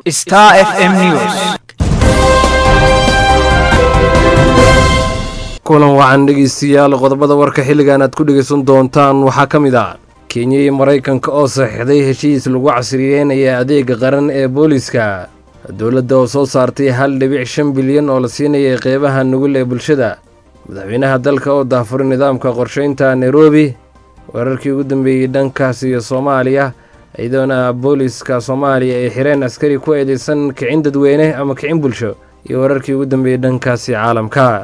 Star FM News. kulan wacan dhegeystayaal qodobada warka xilligan aad ku dhegeysan doontaan waxaa ka mid ah kenya iyo maraykanka oo saxiixday heshiis lagu casriyeynaya adeega qaran ee booliiska dowladda oo soo saartay hal dhibic shan bilyan oo la siinayay qeybaha nugul ee bulshada madaxweynaha dalka oo daafuray nidaamka qorsheynta nairobi weerarkii ugu dambeeyey dhankaas iyo soomaaliya iyadoona booliiska soomaaliya ay xireen askari ku eedeysan kicin dadweyne ama kicin bulsho iyo weerarkii ugu dambeeyey dhankaasi caalamka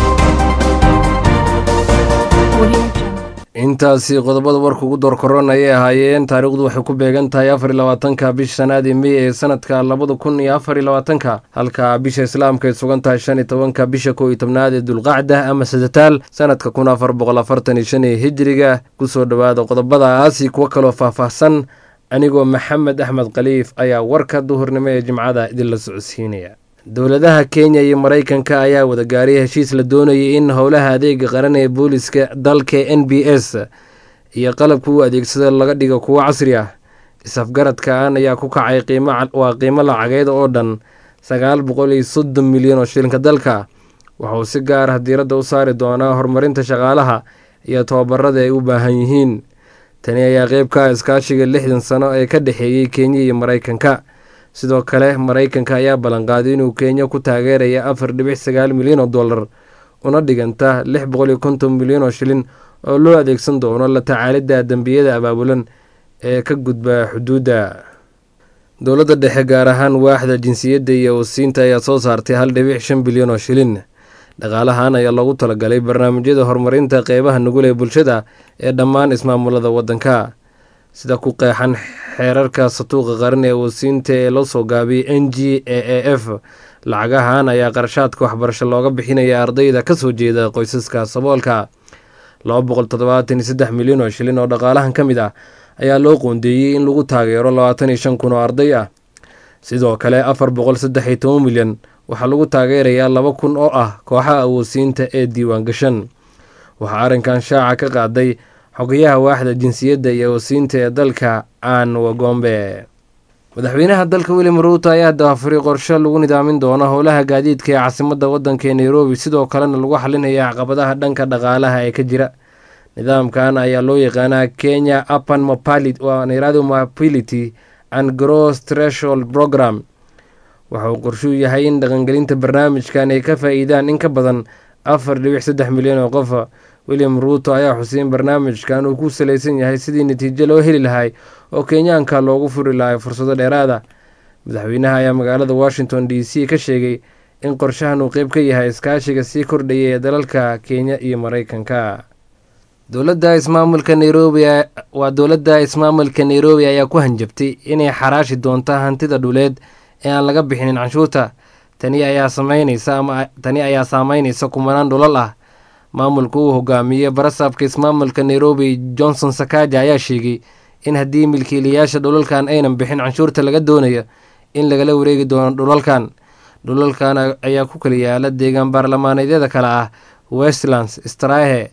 intaasi qodobada warka ugu door koron ayay ahaayeen taariikhdu waxay ku beegan tahay afar iyo labaatanka bisha shanaadii mey ee sanadka labada kun iyo afar iyo labaatanka halka bisha islaamka ay sugan tahay shan iyo tobanka bisha kow iyo tobnaad ee dulqacda ama sadataal sanadka kun afar boqol afartan iyo shan ee hijiriga kusoo dhowaada qodobadaasi kuwo kaloo faahfaahsan anigoo maxamed axmed khaliif ayaa warka duhurnimo ee jimcada idinla socodsiinaya dowladaha kenya iyo maraykanka ayaa wada gaaray heshiis la doonayay in howlaha adeega qaran ee booliska dalka n b s iyo qalabka u adeegsada laga dhigo kuwo casri ah is-afgaradkan ayaa ku kacay waa qiimo lacageed oo dhan sagaal boqol iyo soddon milyan oo shilinka dalka waxauu si gaar ah diiradda u saari doonaa horumarinta shaqaalaha iyo tababarada ay u baahan yihiin tani ayaa qeyb ka ah iskaashiga lixdan sano ee ka dhexeeyey kenya iyo maraykanka sidoo kale maraykanka ayaa ballanqaaday inuu kenya ku taageeraya afar dhibic sagaal milyan oo dollar una dhiganta lix boqol iyo konton milyan oo shilin oo loo adeegsan doono la tacaalidda dembiyada abaabulan ee ka gudba xuduudda dowladda dhexe gaar ahaan waaxda jinsiyadda iyo wasiinta ayaa soo saartay hal dhibic shan bilyan oo shilin dhaqaalahan ayaa loogu talagalay barnaamijyada horumarinta qeybaha nugul ee bulshada ee dhammaan ismaamulada waddanka sida ku qeexan xeerarka satuuqa qaran ee wasiinta ee loo soo gaabiyey n g a a f lacagahan ayaa qarashaadka waxbarasho looga bixinaya ardayda ka soo jeeda qoysaska saboolka laba boqol toddobaatan iyo saddex milyan oo shilin oo dhaqaalahan ka mid ah ayaa loo qoondeeyey in lagu taageero labaatan iyo shan kun oo arday ah sidoo kale afar boqol saddex iyo toban milyan waxaa lagu taageerayaa laba kun oo ah kooxaha awoodsiinta ee diiwaan gashan waxaa arrinkan shaaca ka qaaday xogayaha waaxda jinsiyadda iyo wasiinta ee dalka aan wagombe madaxweynaha dalka william ruuto ayaa daafuray qorshe lagu nidaamin doono howlaha gaadiidka ee caasimadda waddanka ee nairobi sidoo kalena lagu xalinaya caqabadaha dhanka dhaqaalaha ee ka jira nidaamkan ayaa loo yaqaanaa kenya apan nairobi mobility and gross threshold program waxa uu qorshuu yahay in dhaqangelinta barnaamijkan ay ka faa-iidaan in ka badan afar dhibic saddex milyan oo qofa william ruuto ayaa xusay in barnaamijkan uu ku salaysan yahay sidii natiijo loo heli lahay oo kenyaanka loogu furi lahay fursado dheeraada madaxweynaha ayaa magaalada washington d c ka sheegay in qorshahan uu qeyb ka yahay iskaashiga sii kordhaya ee dalalka kenya iyo maraykanka dowladda ismaamulka nairobi waa dowladda ismaamulka nairobi ayaa ku hanjabtay inay xaraashi doonta hantida dhuleed ee aan laga bixinin canshuurta tani ayaa sameyneysa ama tani ayaa saameyneysa kumanaan dhulal ah maamulka uu hogaamiyey barasaabka ismaamulka nairobi johnson sakaja ayaa sheegay in haddii milkiilayaasha dhulalkan aynan bixin canshuurta laga doonayo in lagala wareegi doono dhulalkan dhulalkan ayaa ku kala yaala deegaan baarlamaaneedyada kale ah westlands strahe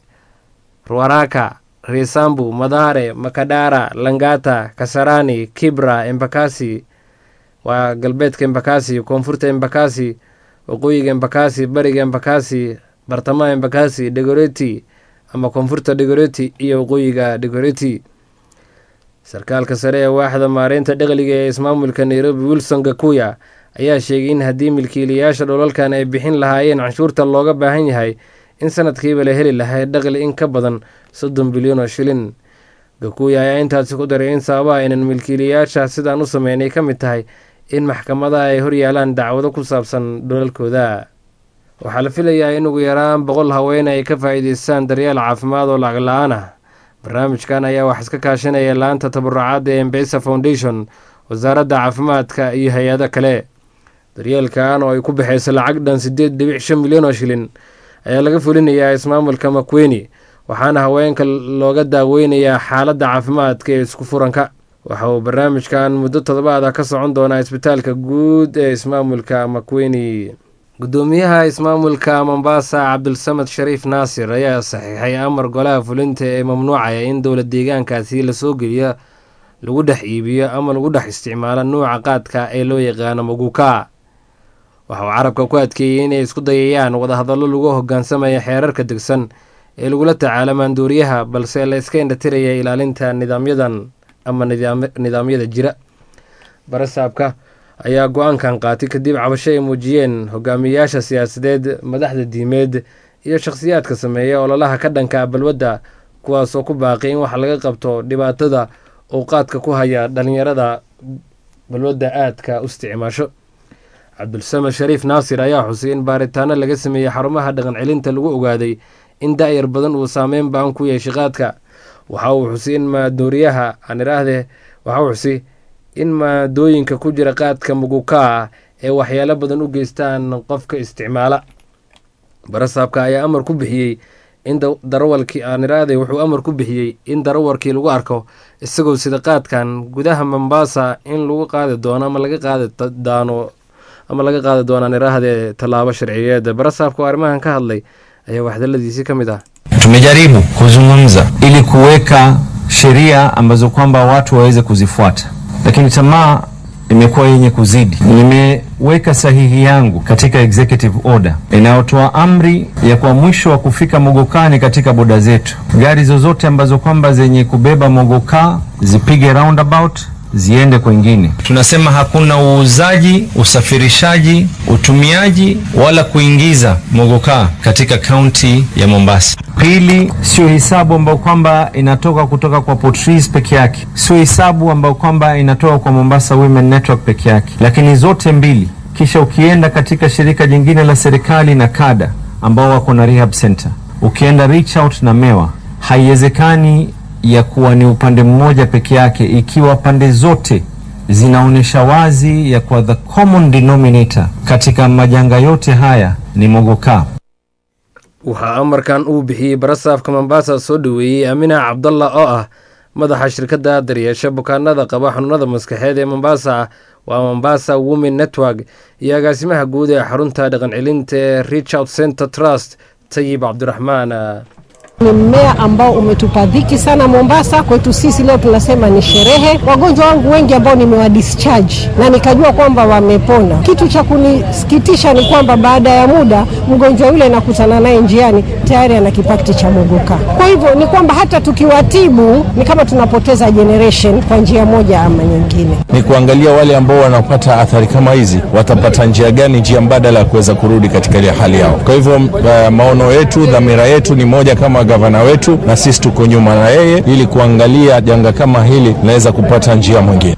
ruaraka resambu madare makadara langata kasarani kibra embakasi waa galbeedka embakasi koonfurta embakasi waqooyiga embakasi bariga embakasi bartamaha embakasi degoreti ama koonfurta degoreti iyo waqooyiga degoreti sarkaalka sare ee waaxda maareynta dhaqliga ee ismaamulka nairobi wilson gakuya ayaa sheegay in haddii milkiilayaasha dholalkan ay bixin lahaayeen canshuurta looga baahan yahay in sanadkiiba la heli lahay dhaqli in ka badan soddon bilyan oo shilin gakuya ayaa intaasi ku daray in sababaha aynan milkiilayaasha sidaan u sameynay ka mid tahay in maxkamadaha ay horyaalaan dacwado ku saabsan dholalkooda waxaa la filayaa in ugu yaraan boqol haweene ay ka faa'iideystaan daryeel caafimaad oo lacag la-aan ah barnaamijkan ayaa wax iska kaashanaya laanta tabarucaadda ee embesa foundation wasaaradda caafimaadka iyo hay-ado kale daryeelkan oo ay ku baxayso lacag dhan siddeed dhibic shan milyan oo shilin ayaa laga fulinayaa ismaamulka makweni waxaana haweenka looga daaweynayaa xaaladda caafimaadka ee isku furanka waxa uu barnaamijkan muddo toddobaad ah ka socon doonaa isbitaalka guud ee ismaamulka makweni gudoomiyaha ismaamulka mombasa cabdulsamad shariif naasir ayaa saxiixay amar golaha fulinta ee mamnuucaya in dowla deegaankaasi lasoo geliyo lagu dhex iibiyo ama lagu dhex isticmaalo nuuca qaadka ee loo yaqaano maguka waxa uu carabka ku adkeeyey inay isku dayayaan wadahadallo lagu hogaansamaya xeerarka degsan ee lagula tacaalo maanduuriyaha balse la iska indhatiraya ilaalinta nidaamyadan ama nidaamyada jira barasaabka ayaa go-aankan qaatay kadib cabasho ay muujiyeen hogaamiyayaasha siyaasadeed madaxda diimeed iyo shakhsiyaadka sameeya ololaha ka dhanka balwadda kuwaas oo ku baaqay in wax laga qabto dhibaatada uu qaadka ku haya dhalinyarada balwadda aadka u isticmaasho cabdulsamed shariif naasir ayaa xusay in baaritaano laga sameeyey xarumaha dhaqan celinta lagu ogaaday in da-yar badan uu saameyn baan ku yeeshay qaadka waxa uu xusay in maadooriyaha aan idhaahdee waxa uu xusay in maadooyinka ku jira qaadka mugukaa ee waxyaalo badan u geystaan qofka isticmaala barasaabka ayaa amar ku bixiyey in darawalkii aan idhaahday wuxuu amar ku bixiyey in darawalkii lagu arko isagoo sida qaadkan gudaha mombasa in lagu qaadi doono ama laga qaadi daano ama laga qaadi doonaan idhaahdee tallaabo sharciyeed barasaabka oo arrimahan ka hadlay ayaa waxdaladiisii ka mid ah tumejaribu kuzungumza ili kuweka sheria ambazo kwamba watu waweze kuzifuata lakini tamaa imekuwa yenye kuzidi. Nimeweka sahihi yangu katika executive order inayotoa amri ya kwa mwisho wa kufika mogokani katika boda zetu, gari zozote ambazo kwamba zenye kubeba mogokaa zipige roundabout ziende kwengine. Tunasema hakuna uuzaji, usafirishaji, utumiaji wala kuingiza mogokaa katika kaunti ya Mombasa. Pili, sio hisabu ambayo kwamba inatoka kutoka kwa Portrees peke yake, sio hisabu ambayo kwamba inatoka kwa Mombasa Women Network peke yake, lakini zote mbili. Kisha ukienda katika shirika jingine la serikali na kada ambao wako na rehab center, ukienda reach out na mewa, haiwezekani ya kuwa ni upande mmoja peke yake, ikiwa pande zote zinaonyesha wazi ya kuwa the common denominator katika majanga yote haya ni mogokaa. waxaa amarkan uu bixiyey barasaafka mombasa soo dhoweeyey amina cabdalla oo ah madaxa shirkadda daryeesha bukaanada qaba xanuunada maskaxeed ee mombasa waa mombasa women network iyo agaasimaha guud ee xarunta dhaqan celinta ee richard center trust tayib cabdiraxmaan Ni mmea ambao umetupa dhiki sana Mombasa. Kwetu sisi leo tunasema ni sherehe. Wagonjwa wangu wengi ambao nimewa discharge na nikajua kwamba wamepona. Kitu cha kunisikitisha ni kwamba baada ya muda mgonjwa yule nakutana naye njiani tayari ana kipakti cha mogoka. Kwa hivyo ni kwamba hata tukiwatibu ni kama tunapoteza generation kwa njia moja ama nyingine. ni kuangalia wale ambao wanapata athari kama hizi watapata njia gani, njia mbadala ya kuweza kurudi katika ile hali yao. Kwa hivyo uh, maono yetu, dhamira yetu ni moja kama gavana wetu, na sisi tuko nyuma na yeye ili kuangalia janga kama hili linaweza kupata njia mwingine.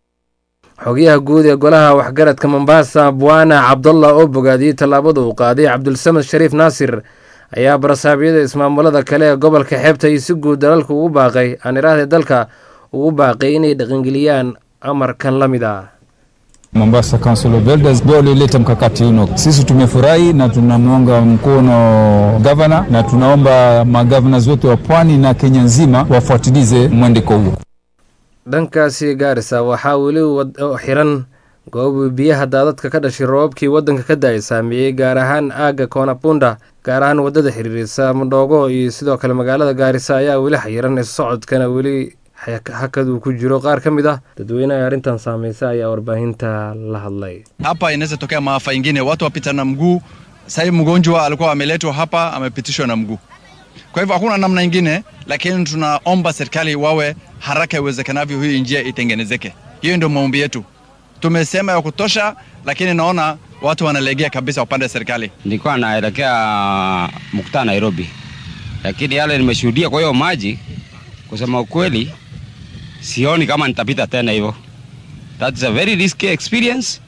xogayaha guud ee golaha waxgaradka mombasa bwana cabdallah oo bogaadiyey tallaabada uu qaaday cabdulsamed shariif naasir ayaa barasaabyada ismaamulada kale ee gobolka xeebta iyo si guud dalalka ugu baaqay aan idhaahday dalka ugu baaqay inay dhaqangeliyaan amarkan la mid ah Mombasa Council of Elders ndio walioleta mkakati huno. Sisi tumefurahi na tunamuunga mkono gavana na tunaomba magavana wote wa pwani na Kenya nzima wafuatilize mwendeko huo. dhankaasi gaarisa waxaa weli wad- xiran goobi biyaha daadadka ka dhashay roobabkii waddanka ka da-ay saameeyey gaar ahaan aagga koonapunda gaar ahaan waddada xiriirisa madhoogo iyo sidoo kale magaalada gaarisa ayaa weli xayiran isocodkana weli xak- hakaduu ku jiro qaar ka mid ah dadweynaha arrintan saameysa ayaa warbaahinta la hadlay hapa inaweza tokea maafa ingine, watu wapita na mguu. Sahii mgonjwa alikuwa ameletwa hapa, amepitishwa na mguu. Kwa hivyo hakuna namna ingine, lakini tunaomba serikali wawe haraka iwezekanavyo, hii njia itengenezeke. Hiyo ndio maombi yetu. Tumesema ya kutosha, lakini naona watu wanalegea kabisa upande wa serikali. nilikuwa naelekea mkutano Nairobi, lakini yale nimeshuhudia kwa hiyo maji, kusema ukweli, sioni kama nitapita tena hivyo. That's a very risky experience.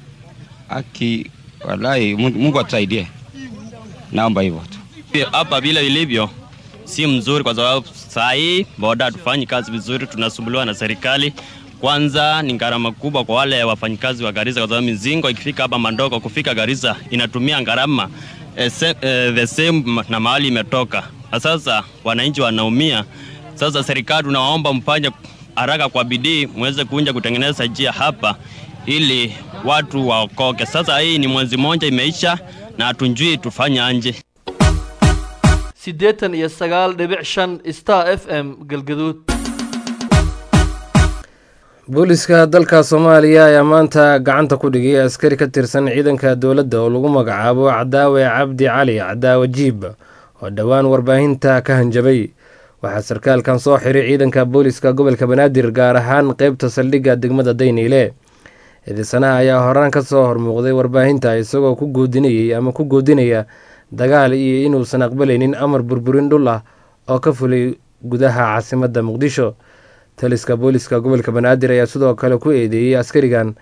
Aki wallahi, Mungu Mungu atusaidie, naomba hivyo tu. hapa vile ilivyo si mzuri, kwa sababu saa hii boda hatufanyi kazi vizuri, tunasumbuliwa na serikali. Kwanza ni gharama kubwa kwa wale wafanyikazi wa Garissa, kwa sababu mizingo ikifika hapa Mandoko kufika Garissa inatumia gharama eh, se- eh, the same ma- na mahali imetoka, na sasa wananchi wanaumia. Sasa serikali tunawaomba mfanye haraka kwa bidii, muweze kuja kutengeneza njia hapa ili watu waokoke. Sasa hii ni mwezi mmoja imeisha na hatunjui tufanye anje. siddeetan iyo sagaal dhibic shan star f m galgaduud booliska dalka soomaaliya ayaa maanta gacanta ku dhigay askari ka tirsan ciidanka dowladda oo lagu magacaabo cadaawe cabdi cali cadaawe jiib oo dhowaan warbaahinta ka hanjabay waxaa sarkaalkan soo xiray ciidanka booliska gobolka banaadir gaar ahaan qeybta saldhigga degmada dayniile eedeysanaha ayaa horaan ka soo hormuuqday warbaahinta isagoo ku goodinayay ama ku goodinaya dagaal iyo inuusan aqbalaynin amar burburin dhul ah oo ka fulay gudaha caasimadda muqdisho taliska booliska gobolka banaadir ayaa sidoo kale ku eedeeyey askarigan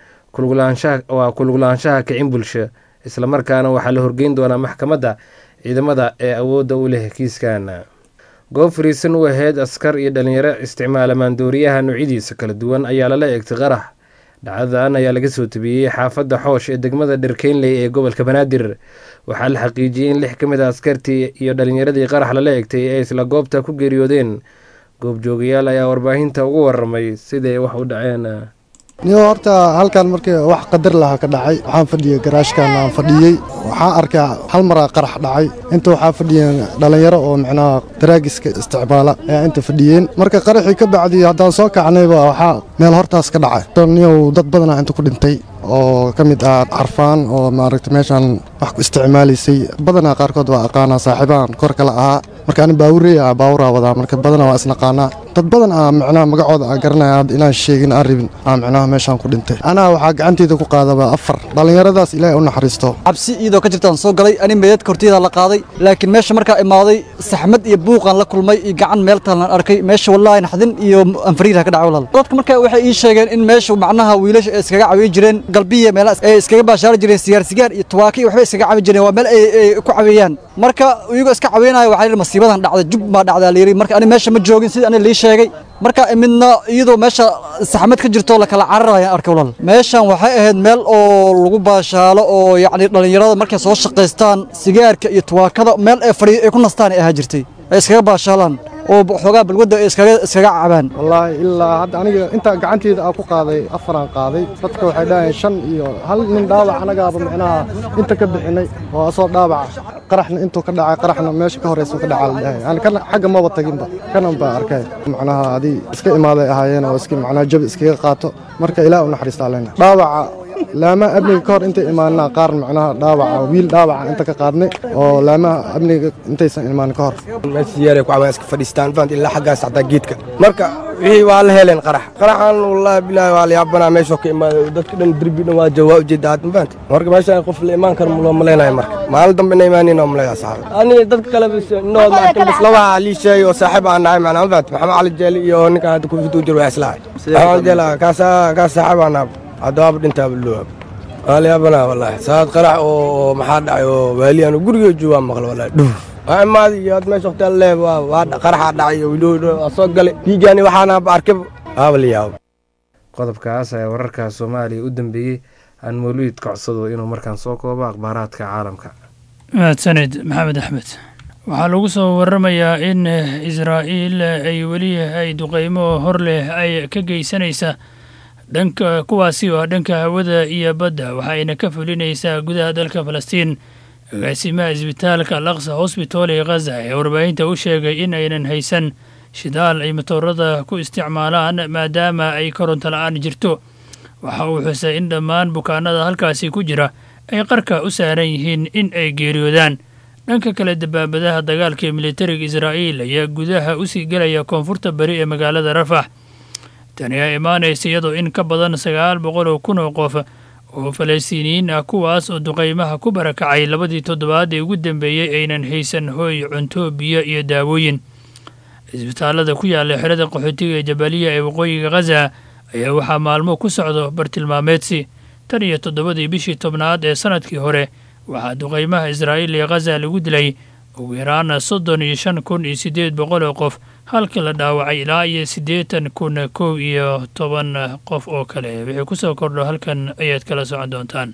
waa kuluglaanshaha kicin bulsho islamarkaana waxaa la horgeyn doonaa maxkamadda ciidamada ee awoodda u leh kiiskan goob fariisan u ahayd askar iyo dhalinyaro isticmaala maandooriyaha noocyadiisa kala duwan ayaa lala eegtay qarax dhacdadan ayaa laga soo tabiyey xaafadda xoosh ee degmada dherkeynley ee gobolka banaadir waxaa la xaqiijiyey in lix ka mid a askartii iyo dhalinyaradii qarax lala egtay ay isla goobta ku geeriyoodeen goobjoogayaal ayaa warbaahinta ugu waramay siday wax u dhaceen niyo horta halkan markii wax qadar lahaa ka dhacay waxaan fadhiyey garaashkan aan fadhiyey waxaan arkay hal maraa qarax dhacay inta waxaa fadhiyeen dhallinyaro oo micnaha daraagiska isticmaala ayaa inta fadhiyeen marka qaraxii ka bacdii haddaan soo kacnayba waxaa meel hortaas ka dhacay niyow dad badanaa inta ku dhintay oo ka mid ah carfaan oo maaragta meeshaan wax ku isticmaalaysay badanaa qaarkood waa aqaanaa saaxiibaan kor kale ahaa marka ani baawureya ah baawuraa wadaa marka badanaa waa isnaqaanaa dad badan ah micnaha magacooda aan garanaya hadda inaan sheegin aan rabin aa micnaha meeshaan ku dhintay anaa waxaa gacanteyda ku qaadaba afar dhallinyaradaas ilaahay u naxariisto cabsi iyadoo ka jirtaan soo galay ani meedadka horteyda la qaaday laakiin meesha markaa imaaday saxmad iyo buuqaan la kulmay iyo gacan meel taalan arkay meesha wallaahi naxdin iyo anfariirha ka dhacay walaal dadka markaa waxay ii sheegeen in meesha macnaha wiilasha ay iskaga cawiyi jireen galbiya meelaha ay iskaga baashaari jireen sigaar sigaar iyo tuwaaki iyo waxbay iskaga cawi jireen waa meel ay ay ku caweeyaan marka iyagoo iska caweynaya waxaa yidhi masiibadan dhacday jub baa dhacdaa layidhi marka ani meesha ma joogin sidii ani lii sheegay marka midna iyadoo meesha saxmad ka jirto la kala cararaya arkay walaal meeshan waxay ahayd meel oo lagu baashaalo oo yacni dhallinyarada markay soo shaqaystaan sigaarka iyo tuwaakada meel ay fadhi ay ku nastaan ay ahaa jirtay ay iskaga baashaalaan oo xoogaa balwadda ay iskaga iskaga cabaan wallaahi ilaa hadda aniga inta gacanteyda aan ku qaaday afaraan qaaday dadka waxay dhahayeen shan iyo hal nin dhaawac anagaaba micnaha inta ka bixinay oo asoo dhaawaca qaraxna intuu ka dhacay qaraxna meesha ka horeysa ka dhacaa la dhahay ani kana xagga maba taginba kanan baa arkay macnaha adii iska imaaday ahaayeen oo iska macnaha jabi iskaga qaato marka ilaah u naxariista aleyna dhaawaca laamaha amniga ka hor intay imaanaa qaar macnaha dhaawaca wiil dhaawaca inta ka qaadnay oo laamaha amniga intaysan imaanin ka hor meesiyaalay ku cawaan iska fadhiistaan fahant ilaa xaggaas xataa geedka marka wixii waa la heleen qarax qaraxan wallaahi bilaahi waa la yaabanaa meeshoo ka imaaday dadka dhan derbi dhan waa jawaa ujeeda aad ma fahant marka meeshaan qof la imaan karo loo malaynayo marka maalin dambe ina imaaniin oo malaya saxaaba ani dadka kale bis nood maarkan bis laba lii sheegay oo saaxiib aan nahay macnaa ma fahant maxamed cali jeeli iyo ninkan hadda kufitu jir waa islahay maxamed jeela kaasa kaas saaxiib aan nahay haddaaba dhintaaba loo waa la yaabanaa wallaahi saad qarax oo maxaa dhacay oo waaliyan guriga joogaa maqla wallaahi dhuuf waa imaadi iyo had meesha waqti alle waa waa qaraxaa dhacay iyo wiiloo waa soo galay dhiigaani waxaana arkay waaba la yaabo qodobkaas ayaa wararka soomaaliya u dambeeyey aan mawliid kocsado inuu markaan soo koobo akhbaaraadka caalamka mahadsanid maxamed axmed waxaa lagu soo waramayaa in israa'iil ay weli ay duqeymo hor leh ay ka geysanaysa dhanka kuwaasi oo ah dhanka hawada iyo badda waxayna ka fulinaysaa gudaha dalka falastiin agaasimaha isbitaalka alaqsa hosbitol ee khaza ee warbaahinta u sheegay in aynan haysan shidaal ay matoorada ku isticmaalaan maadaama ay koronto la-aan jirto waxa uu xusay in dhammaan bukaanada halkaasi ku jira ay qarka u saaran yihiin in ay geeriyoodaan dhanka kale dabaabadaha dagaalka ee militariga israa'iil ayaa gudaha usii gelaya koonfurta bari ee magaalada rafax tani ayaa imaanaysa iyadoo in ka badan sagaal boqol oo kun oo qof oo falastiiniyiin ah kuwaas oo duqaymaha ku barakacay labadii toddobaad ee ugu dambeeyey aynan haysan hooy cunto biyo iyo daawooyin cisbitaalada ku yaalla xerada qaxootiga ee jabaliya ee waqooyiga khaza ayaa waxaa maalmo ku socdo bartilmaameedsi tan iyo toddobadii bishii tobnaad ee sanadkii hore waxaa duqaymaha israa'iil ee khaza lagu dilay ugu yaraana soddon iyo shan kun iyo siddeed boqol oo qof halkii la dhaawacay ilaa iyo siddeetan kun kow iyo toban qof oo kale wixii ku soo kordho halkan ayaad kala socon doontaan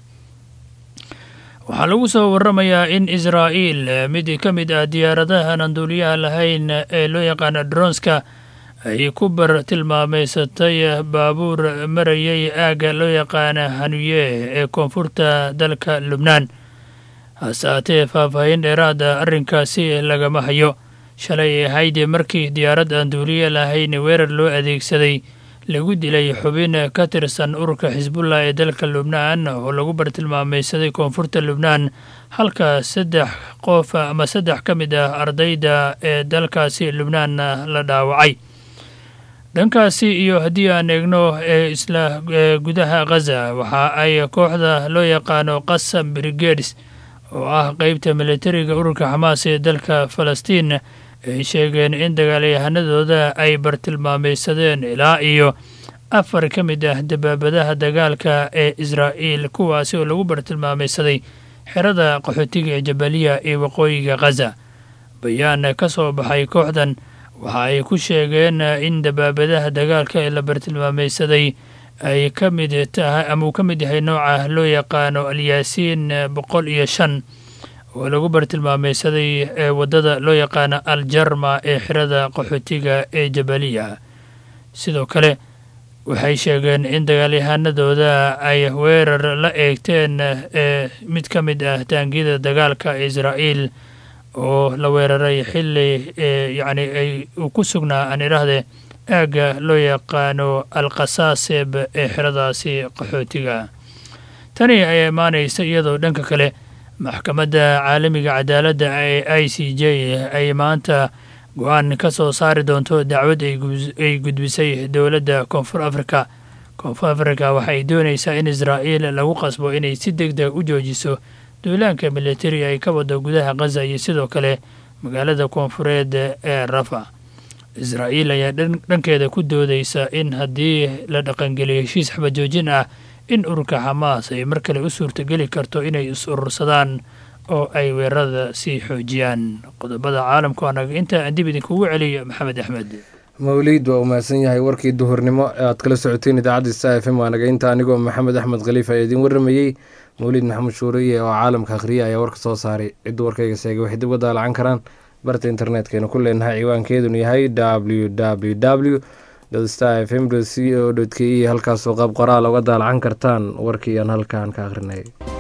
waxaa lagu soo waramayaa in israa'iil mid ka mid ah diyaaradahan aan duuliyaha lahayn ee loo yaqaana dronska ay ku bar tilmaameysatay baabuur marayay aagga loo yaqaana hanuye ee koonfurta dalka lubnaan hase haatee faahfaahin dheeraada arrinkaasi lagama hayo shalay ay ahayd markii diyaarad aan duuliye lahayn weerar loo adeegsaday lagu dilay xubin ka tirsan ururka xisbullah ee dalka lubnaan oo lagu bartilmaamaysaday koonfurta lubnaan halka saddex qof ama saddex ka mid ah ardayda ee dalkaasi lubnaan la dhaawacay dhankaasi iyo haddii aan eegno ee isla gudaha khaza waxa ay kooxda loo yaqaano qasam brigades oo ah qeybta militariga ururka xamaas ee dalka falastiin ay sheegeen in dagaalyahanadooda ay bartilmaamaysadeen ilaa iyo afar ka mid ah dabaabadaha dagaalka ee israa'iil kuwaasi oo lagu bartilmaamaysaday xerada qaxootiga ee jabaliya ee waqooyiga khaza bayaan ka soo baxay kooxdan waxa ay ku sheegeen in dabaabadaha dagaalka ee la bartilmaamaysaday ay ka mid tahay ama uu ka mid yahay nooca loo yaqaano alyaasiin boqol iyo shan oo lagu bartilmaamaysaday ee waddada loo yaqaano aljarma ee xirada qaxootiga ee jabaliya sidoo kale waxay sheegeen in dagaalyahanadooda ay weerar la eegteen ee mid ka mid ah taangiyada dagaalka ee israa'iil oo la weeraray xilli yacni ay uu ku sugnaa aan idhaahdee aagga loo yaqaano alkhasaaseb ee xeradaasi qaxootiga tani ayaa imaanaysa iyadoo dhanka kale maxkamadda caalamiga cadaaladda ee i c j ay maanta go-aan ka soo saari doonto dacwad ay gudbisay dowladda koonfur afrika koonfur afrika waxay doonaysaa in israa'iil lagu qasbo inay si deg deg u joojiso duulaanka militari ay ka wado gudaha khaza iyo sidoo kale magaalada koonfureed ee rafa israa'iil ayaa dhankeeda ku doodaysa in haddii la dhaqangeliyo heshiis xabajoojin ah in ururka xamaas ay mar kale u suurtogeli karto inay is urursadaan oo ay weerarada sii xoojiyaan qodobada caalamka anaga inta aan dib idinkugu celiyo maxamed axmed mawliid waa umahadsan yahay warkii duhurnimo ee aad kala socoteen idaacadda sta f m waa naga inta anigoo maxamed axmed khaliif ayaa idiin warramayey mawliid maxamed shuuriye oo caalamka akhriya ayaa warka soo saaray cidda warkayga seegay waxay dib uga daalacan karaan barta internetkaynu ku leenahay ciwaankeedunu yahay w w w star f m c o k e halkaasoo qaab qoraal uga daalacan kartaan warkii aan halkaan ka akhrinay